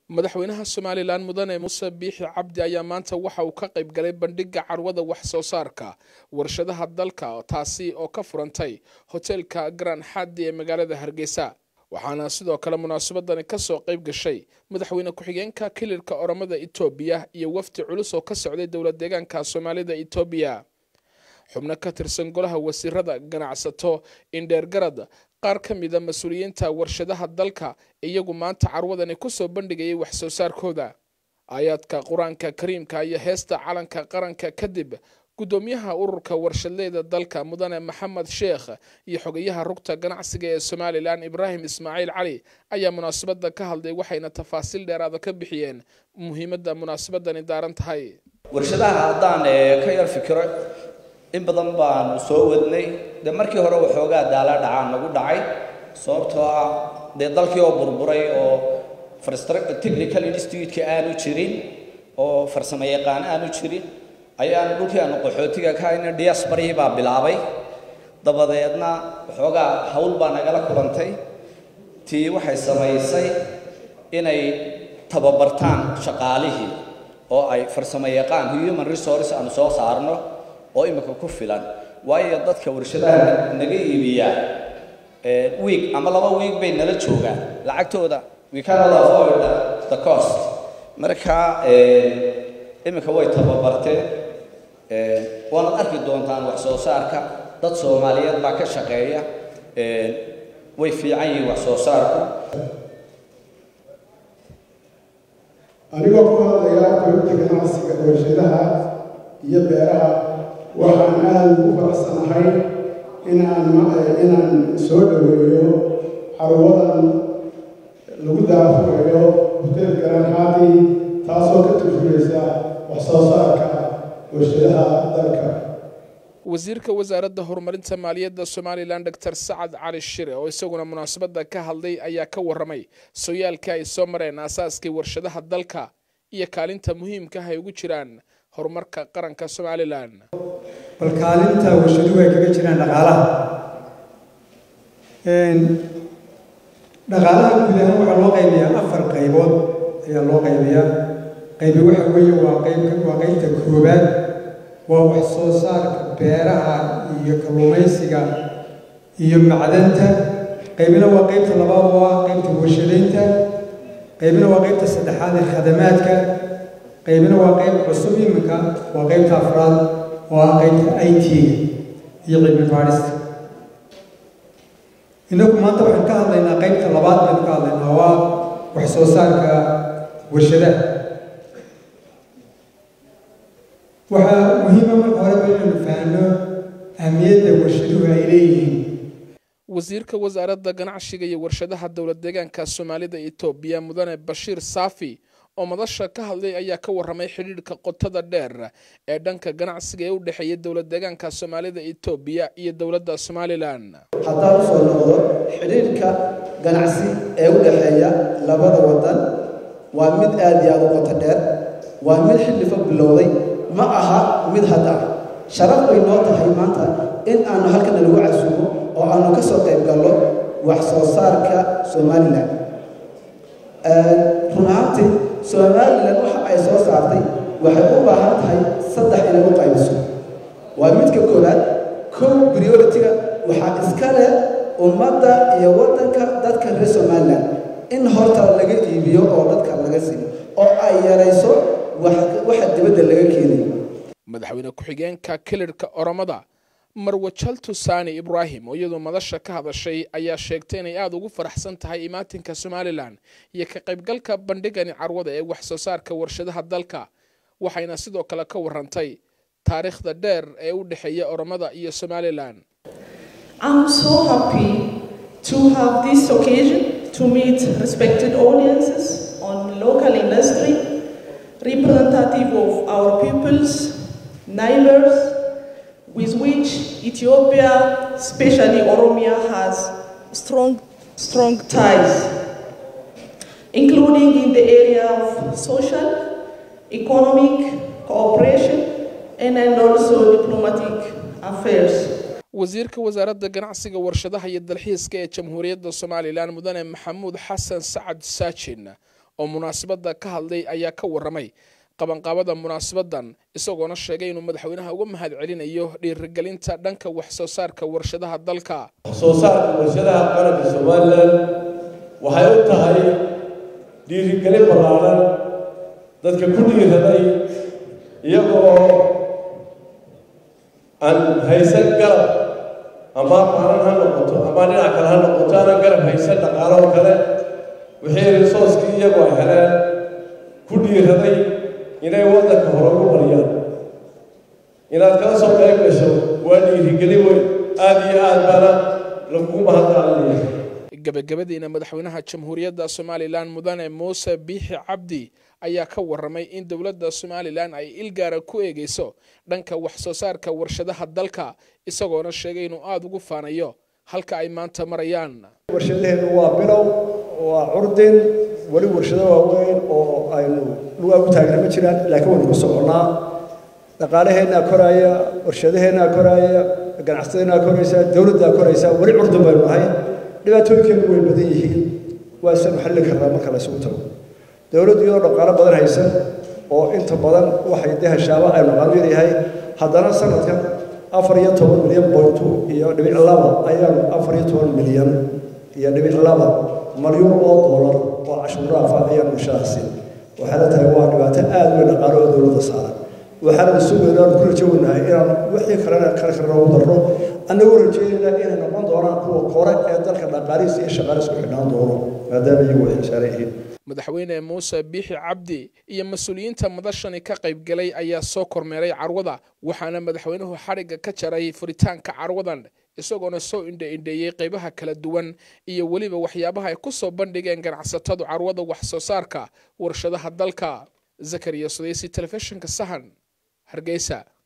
madaxweynaha somalilan mudane muuse biixi cabdi ayaa maanta waxa uu ka qayb galay bandhiga carwada wax soo saarka warshadaha dalka taasi oo ka furantay hoteelka garan xaadi ee magaalada hargeysa waxaana sidoo kale munaasabadani kasoo qayb gashay madaxweyne ku-xigeenka kilirka oromada etoobiya iyo wafdi culus oo ka socday dowlad deegaanka soomaalida etoobiya xubno ka tirsan golaha wasiirada ganacsato indheergarad qaar ka mida mas-uuliyiinta warshadaha dalka iyagu maanta carwadani kusoo bandhigayay wax soo saarkooda aayaadka qur-aanka kariimka iyo heesta calanka qaranka kadib guddoomiyaha ururka warshadleyda dalka mudane maxamed sheekh iyo xogayaha rugta ganacsiga ee somalilan ibraahim ismaaciil cali ayaa munaasabada ka hadlay waxayna tafaasiil dheeraada ka bixiyeen muhiimadda munaasabadani daaran tahay warshadaha haddaan ka yar fikiro in badan baanu soo wadnay dee markii hore waxoogaa daala dhacaan nagu dhacay sababtoo ah dee dalkii oo burburay oo technical institute-ka aanu jirin oo farsamo yaqaan aanu jirin ayaan dhulkii aanu qaxootiga ka hayna diasbarihii baa bilaabay dabadeedna waxoogaa hawl baa nagala kulantay tii waxay samaysay inay tababartaan shaqaalihii oo ay farsamo yaqaan human resource aanu soo saarno oo imika ku filan waayo dadka warshadaha naga iibiyaa wiig ama laba wiig bay nala joogaan lacagtooda we cannot avoid the cost marka imika way tababarteen waanad arki doontaan wax soo saarka dad soomaaliyeed baa ka shaqeeya way fiican yihiin wax soo saarku anigoo ku hadlaya korinta ganacsiga warshadaha iyo beeraha waxaan aada ugu faraxsanahay inaan inaan soo dhoweeyo carwadan lagu daafurayo hotel garanxaadi taasoo ka turjuraysa wax soo saarka warshadaha dalka wasiirka wasaaradda horumarinta maaliyadda somalilan doctor sacad cali shire oo isaguna munaasabada ka hadlay ayaa ka waramay sooyaalka ay soo mareen aasaaskii warshadaha dalka iyo kaalinta muhiimka ah ay ugu jiraan horumarka qaranka somalilan bal kaalinta warshaduhu ay kaga jiraan dhaqaalaha dhaqaalaha guud ahaan waxaa loo qaybiyaa afar qaybood ayaa loo qaybiyaa qaybi waxa weeye waa qayb waa qaybta koobaad waa wax soo saarka beeraha iyo kalluumaysiga iyo macdanta qaybina waa qaybta labaad oo ah qaybta warshadaynta qaybina waa qaybta saddexaad ee khadamaadka qaybina waa qayb cusub iminka waa qaybta afraad oo ah qaybta i t-ga iyo cilmi baadhista innagu maanta waxaan ka hadlaynaa qaybta labaad baynu ka hadlaynaa waa wax soo saarka warshadaha waxaa muhiima marka horeba inaynu fahanno ahmiyadda warshaduhu ay leeyihiin wasiirka wasaaradda ganacsiga iyo warshadaha dowlad deegaanka soomaalida etoobiya mudane bashiir saafi oo madasha ka hadlay ayaa ka waramay xidhiidhka qotada dheer ee dhanka ganacsiga ee u dhexeeya dowlad deegaanka soomaalida etoobiya iyo dowladda somalilan haddaan usoo noqdo xidhiidhka ganacsi ee u dhexeeya labada wadan waa mid aada iyo aada u qoto dheer waa mid xildhifa bilowday ma aha mid hadda ah sharaf bay noo tahay maanta in aanu halkana lagu casuumo oo aanu ka soo qayb galno wax soo saarka somalilan run ahaantii somalilan waxa ay soo saartay waxay u baahan tahay saddex inay u qaybiso waa midka koowaad kow priority-ga waxaa iska leh ummadda iyo waddanka dadka reer somalilan in horta laga iibiyo oo dadka laga siiyo oo ay yarayso waxa dibadda laga keenayo madaxweyne ku-xigeenka kilirhka oromada marwe jaltusani ibraahim oo iyadoo madasha ka hadashay ayaa sheegtay inay aada ugu faraxsan tahay imaatinka somalilan iyo ka qaybgalka bandhigani carwada ee wax soo saarka warshadaha dalka waxayna sidoo kale ka warantay taariikhda dheer ee u dhexeeya oromada iyo somalilan I'm so happy to have this occasion to meet respected audiences on local industry, representative of our peoples, neighbors, with which Ethiopia, especially Oromia, has strong, strong ties, including in the area of social, economic cooperation, and, and also diplomatic affairs. wasiirka wasaaradda ganacsiga warshadaha iyo dalxiiska ee jamhuuriyadda somalilan mudane maxamuud xasan sacad saajin oo munaasabadda ka hadlay ayaa ka warramay qabanqaabada munaasabadan isagoona sheegay inuu madaxweynaha uga mahad celinayo dhiirigelinta dhanka wax soo saarka warshadaha dalka soo saarka warshadaha qaranka somalilan waxay u tahay dhiirigelin ballaaran dadka ku dhiiraday iyagoo aan haysan garab ama maalan ha noqoto ama dhinac kale ha noqoto aanan garab haysan dhaqaalo oo kale wixii risooskii iyagu ay heleen ku dhiiraday inay waddanka hore ugu mariyaan inaad kala soo qayb gasho waa dhiirigelin weyn aada iyo aad baana lagugu mahadcelinaya gebagabadiina madaxweynaha jamhuuriyadda somalilan mudane muuse biixi cabdi ayaa ka warramay in dowladda somalilan ay ilgaara ku eegeyso dhanka wax soo saarka warshadaha dalka isagoona sheegay inuu aada ugu faanayo halka ay maanta marayaan warshadaheenu waa bilow waa curdin weli warshado waaweyn oo aynu lugaa u taagna ma jiraan laakiin waynu ku soconnaa dhaqaalaheennaa koraaya warshadaheennaa koraaya ganacsadaheennaa koraysa dowladdaa koraysa weli curdin baynu nahay dhibaatooyinkeenu way badan yihiin waa isanu xallin karnaa marka la isugu tago dowladdu iyadoo dhaqaalo badan haysan oo inta badan waxay dee hashaaba aynu qaamir yahay haddana sanadkan afar iyo toban milyan bointu iyo dhibic laba ayaanu afar iyo toban milyan iyo dhibic laba malyuun oo doolar oo cashuuraafa ayaanu ishadaasi waxaana tahay waa dhibaato aada weyn dhaqaalo oo dowladda saaran waxaana sugayna aanu ku rajownahay inaan wixii kalena kale kale noogu darno annagoo rajeynayna inay noqon doonaan kuwa kore ee dalka dhaqaalihiisa iyo shaqaalihiisa ku xidhnaan doono maadaama iyagu ay xisaaran yihiin madaxweyne muuse biixi cabdi iyo mas-uuliyiinta madashani ka qaybgalay ayaa soo kormeeray carwada waxaana madaxweynuhu xadhigga ka jaray furitaanka carwadan isagoona soo indha-indheeyey qaybaha kala duwan iyo weliba waxyaabaha ay ku soo bandhigeen ganacsatadu carwada wax soo saarka warshadaha dalka zakariya sudeysi telefishinka sahan hargeysa